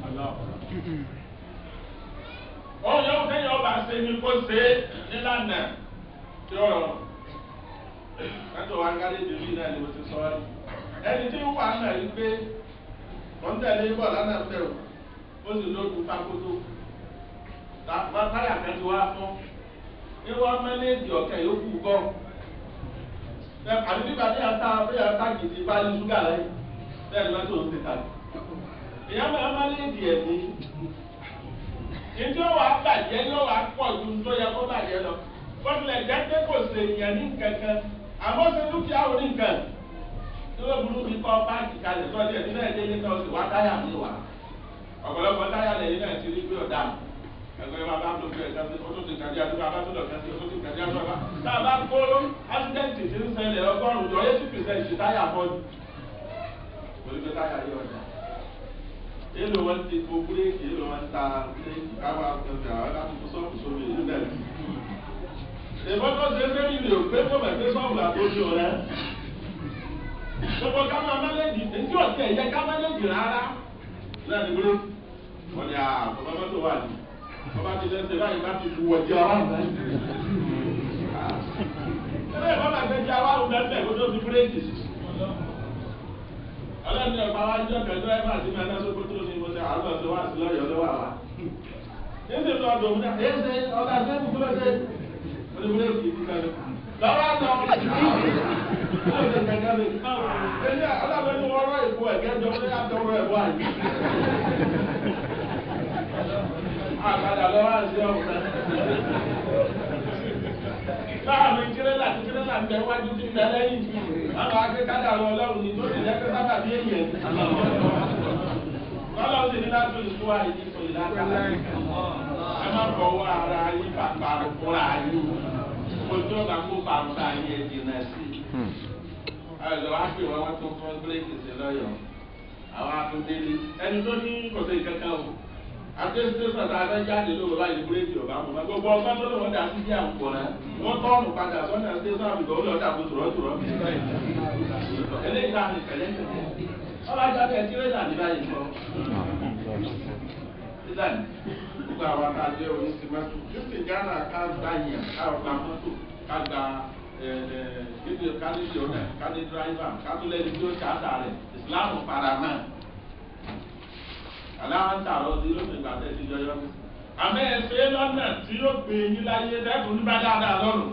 ohun yóò kẹ́yìn ọba ṣe ni kó ṣe nílànà tí ó rọrùn kátó wa ká léde bí náà ni mo ti sọ ọ́ ẹni tí ń wà náà yìí pé wọ́n tẹ̀lé bọ̀ lánàá fẹ́ o ó sì lóògùn pákótó táyà kan ti wá fún ní wọ́n mẹ́lẹ́dì ọ̀kẹ́ yòókù bọ̀ àbí nígbà tí a ta bí a ta gidi bá ní ṣúgà lẹ́yìn bẹ́ẹ̀ ni wọ́n tó ń ti tàbí ìyá máa mẹ́lẹ́dì ẹ̀mí ìdí ó wàá bàjẹ́ yóò wàá pọ̀ ju tó yẹ kó bàjẹ́ lọ wọ́n tilẹ̀ jẹ́ pé kò sèèyàn ní kankan àmọ́ ṣe dúkìá orí nǹkan tí wọ́n burú bí kọ́ báàgì kalẹ̀ tó ọdún ẹ̀ nílẹ̀ délé náà sì wá táyà mi wá ọ̀pọ̀lọpọ̀ táyà lẹ́yìn náà ti rí pé ọ̀dà ẹgbẹ́ bá bá tó fi ẹ̀ka sí ọtún ti kàdí àdúrà bá tó lọ kẹ́sí ọtún ti kàdí àdúrà bá tá a bá kó ásídẹ́ǹtì tí ń ṣẹlẹ̀ ọgọ́rùn-ún jọ eighty percent táyà fọ́ọ̀dù torí pé táyà yọ ọ̀dà èlò wọn ti kó búréèkì èlò wọn ta búréèkì káwá ọ̀gbìn àwọn alákòókò sọ́ọ̀kù sómi ìlú náà ìbọ́tọ̀ ṣe fẹ́ nílò pé kó mẹ̀gbẹ́ sọ́ọ̀bù àtòjú rẹ̀. gbogbo ká máa mẹ́lẹ́dì tí ò tiẹ̀ yẹ ká mẹ́lẹ́dì rárá. náà ní wúlé wọ́n ní àbọ̀ bàbá tó wà ní. wọ́n bá ti lẹ́sẹ̀ báyìí bá ti lu ọjọ́ ọ̀rọ̀ rẹ̀. ilé ìbọn máa gbé jẹ́ awárò mẹ́fẹ̀ kó tó fi búrẹ́kì. ọlọ́ni ọ̀pá wa jọ kẹjọ ẹ̀ máa ti máa ná sókó tó ní mo ṣe àwọn ọ̀sẹ̀ wá sí lọ́yọ̀ọ́ lọ́wọ́ àwa. ní ti lọ dòun náà ẹ̀ ṣe ọ̀gá ṣe kúkú lọ́sẹ̀ olùwúlé kì í ti kan lọ́wọ́ àná ẹ̀yà ọlọ́run ní wọ́n rọ ìbò ẹ̀gẹ́ jọ pé àtọwọ́ ẹ̀bọ àyè. àgbàdà lọ́wọ́ àti ọ̀hún náà. láàrin tirẹ́là tí tirẹ́là ń bẹ wájú tí ń bẹ lẹ́yìn àwọn akẹ́kọ̀ọ́ àwọn ọlọ́run ní tó ti lẹ́kẹ́ sábà bí èèyàn. lọ́lọ́run sì ní láti ìfú àìní sọ ìlàkàlà. ẹ má fọwọ́ ara yín pàpà fúnra yín. ojú ọ̀gá kó pàrọ̀ ayé ẹ̀ jìnnà sí i àlọ́ wá pè wọ́n wọ́n tún fún bíréèkì sí lọ́yọ̀ àwọn akundélé ẹni tó ní kòtò ìkankan o àtẹ́sítẹ́ sọ̀tà abẹ́jáde ló bàbá yìí bíréèkì ọ̀bá mọ̀ náà gbogbo ọgbọ́n tó lọ́wọ́ dà sí bí àwùjọ náà wọ́n tọ́ọ̀nù padà sọ́nà tẹ́sán àbùkọ́ ó lọ́ọ́ dàbò tùrọ́tùrọ́ eléyìí náà ní pẹ̀lẹ́ ọlọ́jà bẹ́ẹ̀ tirẹ́là ní báyìí kọ́ sílẹ̀ nígbà àwọn àtàjẹ́ oníṣẹ́mọ́tò kristi ghana ká gbá yẹn ká ọ̀gbà mọ́tò ká gba níbi kálíṣì ọ̀nà kálí dráìvà kátólẹ́ni tí ó ṣáàtà rẹ̀ ìsìláàmù paramá aláwọ̀ tààrọ̀ tí yóò fi gbàtẹ́ sí jọyọ́ àmọ́ ẹ̀fẹ́ lọ́nà tí yóò gbé yín láyé dẹ́kun nígbà dáadáa lọ́rùn.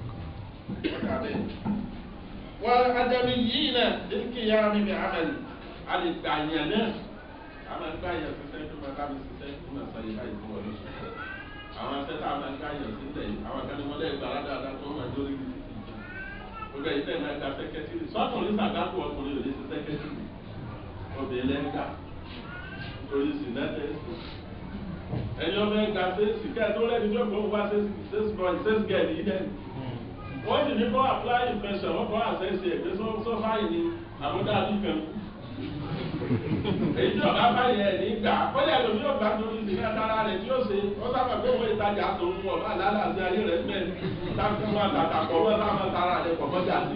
wọ́n adẹ́mi yìí náà dínkì yá mi bí amẹ́lì a lè gbà yẹn náà a máa gbà yẹn sísẹ́ tó máa bá mi sísẹ́ tó máa sọ yìí láì fún ọ lọ́sùn. àwọn asẹ́tà máa gbà yẹn sísẹ́ yìí àwọn kan ní wọ́n lẹ́ẹ̀ gbà dáadáa tó máa jórí gidi gbogbo ẹ̀yin tẹ̀lé ẹ̀ka sẹ́kẹ́tìrì sọ́kùnrin sàgákù ọkùnrin ò lè ṣe sẹ́kẹ́tìrì obìnrin lẹ́ńgà torí sinẹ́tẹ̀ ẹ̀yin ọmọ ẹ̀ka sẹ́sì kẹ́ẹ̀ tó lẹ́ni tó kọ́ wá sẹ́sì bọ̀ sẹ́sì gẹ̀ẹ́lì yìí dẹ́nu wọ́n sì ní kọ́ apply infection wọ́n kọ́ àṣẹ́sì ẹ̀gbẹ́ sọ́fà yìí ni àbúdá àdìkan èyí tí ọ̀gá bá yẹ ní gbà kọ́lé ẹlòmí ọ̀gbà torí sí ká dára rẹ̀ tí ó ṣe ó sábà pé òun ìtajà tó ń wọ̀ bá lálàsí ayé rẹ̀ mẹ́rin táwọn máa tàtà pọ̀ wọ́n táwọn tara rẹ̀ pọ̀ mọ́jà sí.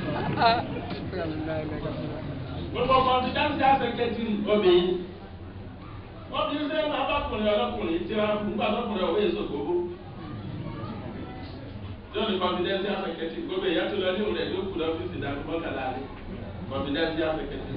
gbogbo confidential secretary obìnrin obìnrin sẹ́yìn máa bá kùnrin ọlọ́kùnrin tíra nígbà lọ́kùnrin ọ̀wé èso gbogbo. tí ó ní confidential secretary gbogbo ìyá tó lọ ní òun rẹ̀ ló kù lọ́fíìsì dàbí mọ́kànlá rẹ̀ confidential secretary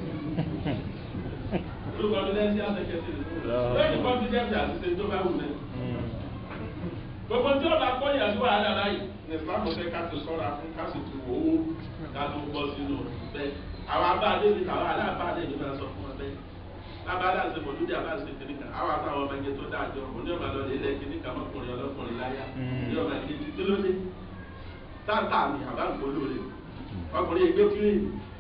olú confidential secretary lẹ́yìn confidential àṣìṣe tó bá wù lẹ́. gbogbo tí ọba kọ́yà sí wàhálà báyìí ní ìsìlámù fẹ́ ká ti sọ́ra fún ká sì tu owó ká tó bọ́ sínú bẹ́ẹ̀. àwọn abáadé mi àwọn aláàbáadé mi máa sọ fún wọn bẹ́ẹ̀. lábàdà ṣe mọ̀lúdì àbáṣe kìnnì kan àwọn àtàwọn ọmọ ẹgbẹ́ tó dájọ́ òní ọmọ lọ ilẹ̀ kìnnì kan mọ́kùnrin ọlọ́kùnrin láyà ní ọmọ ẹgbẹ́ tí kí ló dé. táǹtà mi àbá gbólóore ọkùnrin ẹgbẹ́ kiri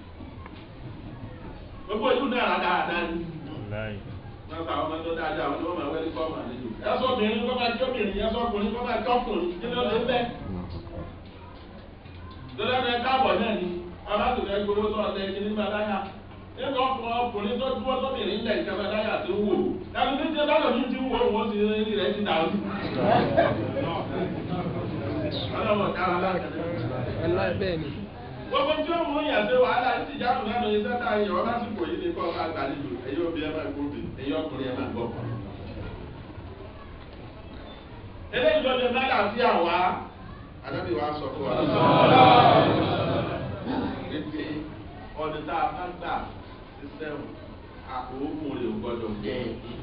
gbogbo ìlú náà dáadáa ni. wọ́n sọ àwọn ọmọ tó dáadáa àwọn ọmọ ẹwẹ́ kọ́ ọmọ àlejò. ẹ sọ obìnrin kọ́ máa jẹ́ obìnrin ẹ sọ ọkùnrin kọ́ máa jẹ́ ọkùnrin kí ló lè bẹ́. lọ́dọ̀ ẹ káàbọ̀ náà ni aláàtúntò ẹ gbowó tó ọ̀tẹ̀ ẹ̀jẹ̀ nígbà láyà. nínú ọkùnrin ọkùnrin tó dúró tóbìnrin ńlẹ̀ ìjọba láyà tó wò. ẹnu ní ti lọ́dọ̀ mi ti wò wọ́n ti rí rẹ̀ ti dàrú. ọlọ́wọ́ dára láti gbogbo tí ó mú yàn ṣe wàhálà ní ìjáàmù náà lóye sẹ́ta yìí ọ̀ lásìkò yìí ní kọ́ ọ̀gá àgbàlejò ẹ̀yọ́ obì ẹ̀ máa gbóbi ẹ̀yọ́ ọkùnrin ẹ̀ máa gbọ́. eléyìí ló lè mẹ́ta sí àwa adábì wa sọ fún wa. pépé ọdún tá a bá gbà sísẹ́wù àkókò rẹ̀ ò gbọ́dọ̀ jẹ́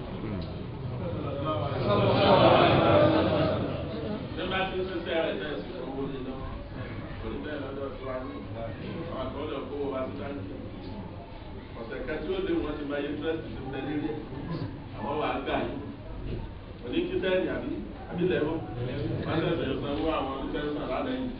ní bá ti ń sísẹ́ rẹ̀ bẹ́ẹ̀ sí owó lé lọ́wọ́ torí bẹ́ẹ̀ lọ́dọ̀ tó wá ní àwọn àkọọ́lẹ̀ kówó wá sí báńkì ọ̀sẹ̀ kan tí ó lé wọn ti máa yé fẹ́ẹ̀sì tó tẹ nílé àwọn wà á gbà yìí òní kí sẹ́ẹ̀nì àbí àbí lẹ́wọ́ wọ́n tẹ̀sẹ̀ sanwó àwọn onífẹ́sàn lálẹ́ yìí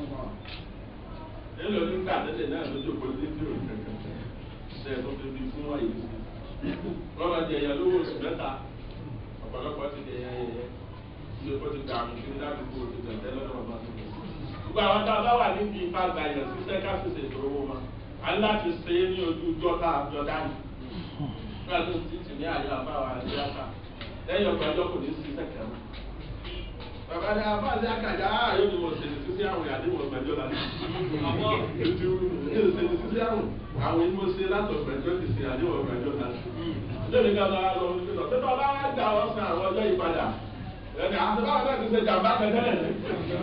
nílò nígbà tẹ́lẹ̀ náà lójú òpó ní tí ò kankan ṣe é tó fi fi fún wáyé sí wọ́n máa jẹ èèyàn lówó oṣù mẹ́ta ọ̀pọ̀lọpọ̀ ti jẹ èèyàn yẹyẹ tí o ti gbà mí kiri ládùúgbò ti tẹ̀tẹ̀ lọ́dọ̀ ọba tó kọ̀ gbogbo àwọn tá a bá wà níbi ipa gbàyàn sí sẹ́ká sì ṣètò owó ma a ní láti ṣe é ní ojú ọjọ́ tá a jọ dání nígbà tó ti tì ní àyè àbáwá àti àkà lẹ́yìn ọgbà ọjọ́ kò ní sí sẹ́kẹ̀ mọ́. bàbá ní abáàlẹ́ àkàjà ààyè ni mo ṣe ní sísí àwọn ìyàdínwó ọgbàjọ́ la ní. àwọn ètò ìṣèlú sísí àwọn àwọn ìmọ̀ mo ṣe látọ̀ ọgbàjọ́ ti ṣe àdéhùn ọgbàjọ́ la ní. lórí ká máa lọ sí lọ sí bàbá wa gbà wọ́n san àwọn ọjọ́ ìpadà ẹni àti báwọn náà ti ṣe jàmbá kẹtẹ́lẹ̀ ní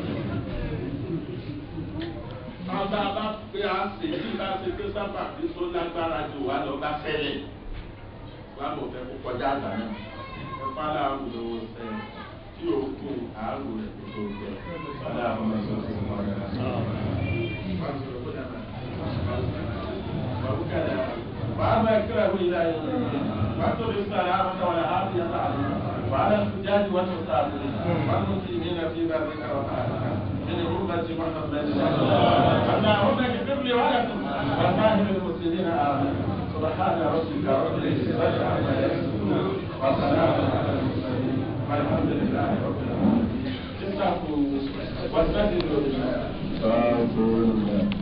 bàbá bá pé a ṣe bí bá ṣe pé sábà bí tó lágbára ju wa lọ bá fẹ́lẹ̀ wà mọ̀ fẹ́ kó kọjá àgbà náà ọ̀pá làwọn olówó sẹ́ tí o kú àárò rẹ̀ kó tó jẹ ọ̀dà àwọn ọmọ ẹ̀sọ́ sí ọmọ rẹ̀ wàá bá ẹ̀kẹ́rẹ́ wíyá yìí wàá tó lè sọ àlẹ́ àwọn ọmọ rẹ̀ á bí yàtọ̀ àlẹ́ وعلى الحجاج والمسافرين والمسلمين في بابك وطاعتك من أمة محمد اللهم اغفر لي ولكم وسائر المسلمين آمين سبحان ربك رب العزة عما يصفون وسلام على المرسلين والحمد لله رب العالمين استغفروا واستغفروا لله